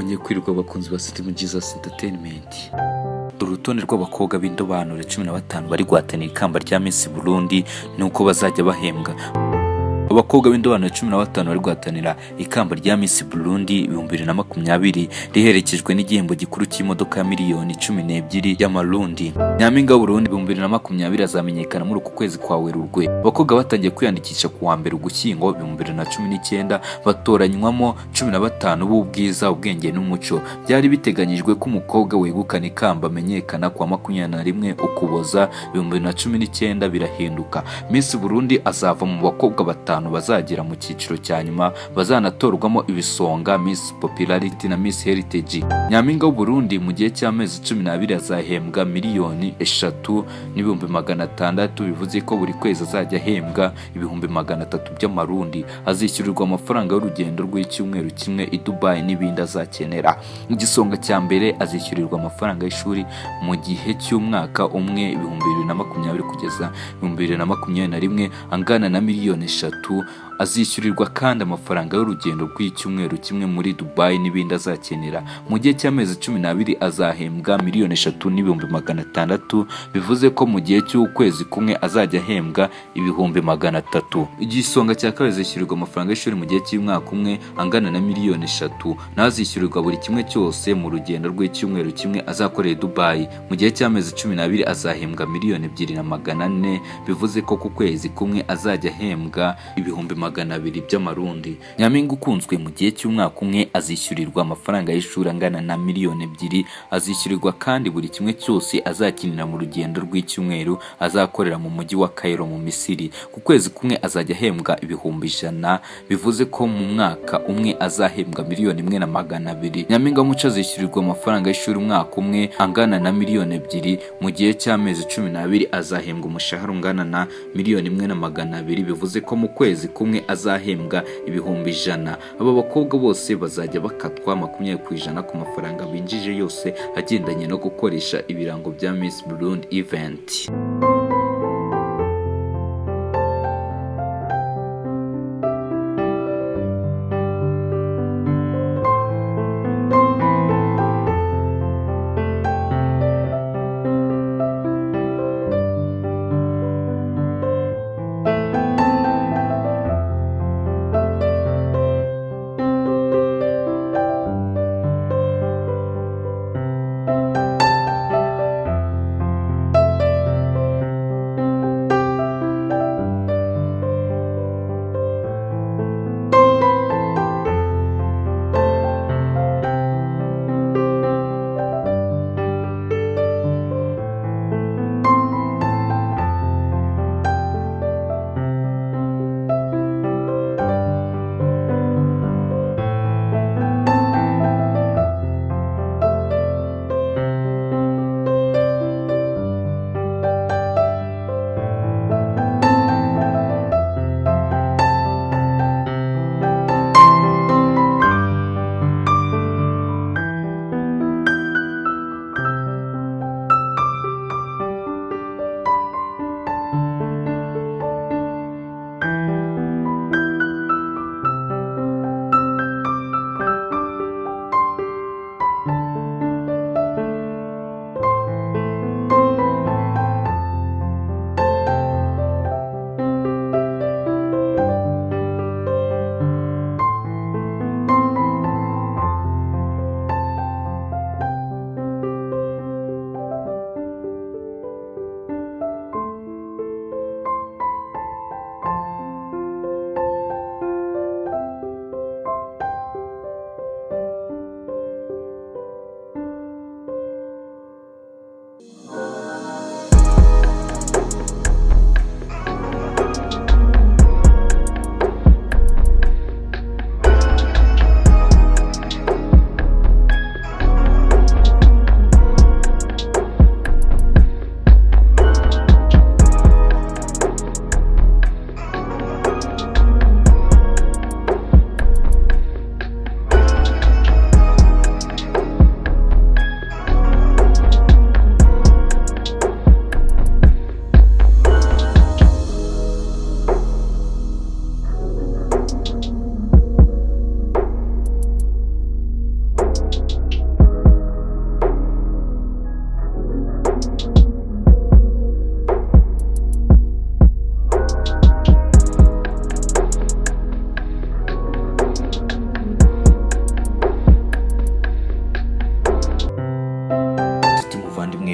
batangiye kwirirwa abakunzi ba Sitemu Jesus Entertainment urutonde rw'abakobwa b'indobanure cumi na batanu bari guhatanira ikamba rya Miss Burundi nuko bazajya bahembwa abakobwa b'indobanure cumi na batanu bari guhatanira ikamba rya Miss Burundi ibihumbi bibiri na makumyabiri riherekejwe n'igihembo gikuru cy'imodoka ya miliyoni cumi n'ebyiri y'amarundi nyampinga w'uburundi ibihumbi bibiri na makumyabiri azamenyekana muri uku kwezi kwa werurwe abakobwa batangiye kwiyandikisha ku wa mbere ugushyingo ibihumbi bibiri na cumi n'icyenda batoranywamo cumi na batanu b'ubwiza ubwenge n'umuco byari biteganyijwe ko umukobwa wegukana ikamba amenyekana kwa makumyabiri na rimwe ukuboza ibihumbi bibiri na cumi n'icyenda birahinduka Miss Burundi azava mu bakobwa batanu batanu bazagera mu cyiciro cya nyuma bazanatorwamo ibisonga Miss Popularity na Miss Heritage nyampinga w'u Burundi mu gihe cy'amezi cumi n'abiri azahembwa miliyoni eshatu n'ibihumbi magana atandatu bivuze ko buri kwezi azajya ahembwa ibihumbi magana atatu by'amarundi azishyurirwa amafaranga y'urugendo rw'icyumweru kimwe i Dubai n'ibindi azakenera mu gisonga cya mbere azishyurirwa amafaranga y'ishuri mu gihe cy'umwaka umwe ibihumbi bibiri na makumyabiri kugeza ibihumbi bibiri na makumyabiri na rimwe angana na miliyoni eshatu azishyurirwa kandi amafaranga y'urugendo rw'icyumweru kimwe muri Dubai n'ibindi azakenera mu gihe cy'amezi cumi n'abiri azahembwa miliyoni eshatu n'ibihumbi magana atandatu bivuze ko mu gihe cy'ukwezi kumwe azajya ahembwa ibihumbi magana atatu igisonga cya kabiri azishyurirwa amafaranga y'ishuri mu gihe cy'umwaka umwe angana na miliyoni eshatu n'azishyurirwa buri kimwe cyose mu rugendo rw'icyumweru kimwe azakorera i Dubai mu gihe cy'amezi cumi n'abiri azahembwa miliyoni ebyiri na magana ane bivuze ko ku kwezi kumwe azajya ahembwa ibihumbi magana abiri by'amarundi nyampinga ukunzwe mu gihe cy'umwaka umwe azishyurirwa amafaranga y'ishuri angana na miliyoni ebyiri azishyurirwa kandi buri kimwe cyose azakinira mu rugendo rw'icyumweru azakorera mu mujyi wa Cairo mu Misiri ku kwezi kumwe azajya ahembwa ibihumbi ijana bivuze ko mu mwaka umwe azahembwa miliyoni imwe na magana abiri nyampinga muco azishyurirwa amafaranga y'ishuri umwaka umwe angana na miliyoni ebyiri mu gihe cy'amezi cumi n'abiri azahembwa umushahara ungana na miliyoni imwe na magana abiri bivuze ko mu kwezi kumwe azahembwa ibihumbi ijana aba bakobwa bose bazajya bakatwa makumyabiri ku ijana ku mafaranga binjije yose agendanye no gukoresha ibirango bya Miss Burundi event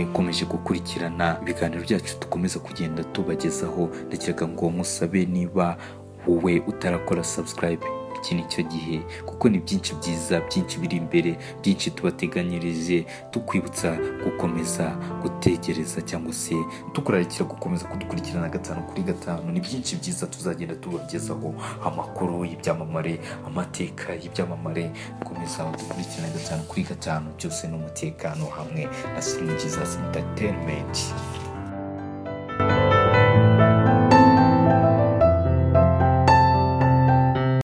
gukurikirana ibiganiro byacu dukomeza kugenda tubagezaho ndakeka ngo musabe niba wowe utarakora subscribe iki ni cyo gihe kuko ni byinshi byiza byinshi biri imbere byinshi tubateganyirije tukwibutsa gukomeza gutegereza cyangwa se tukurarikira gukomeza kudukurikirana gatanu kuri gatanu ni byinshi byiza tuzagenda tubagezaho amakuru y'ibyamamare amateka y'ibyamamare gukomeza gukurikirana gatanu kuri gatanu byose ni umutekano hamwe na siringiza entertainment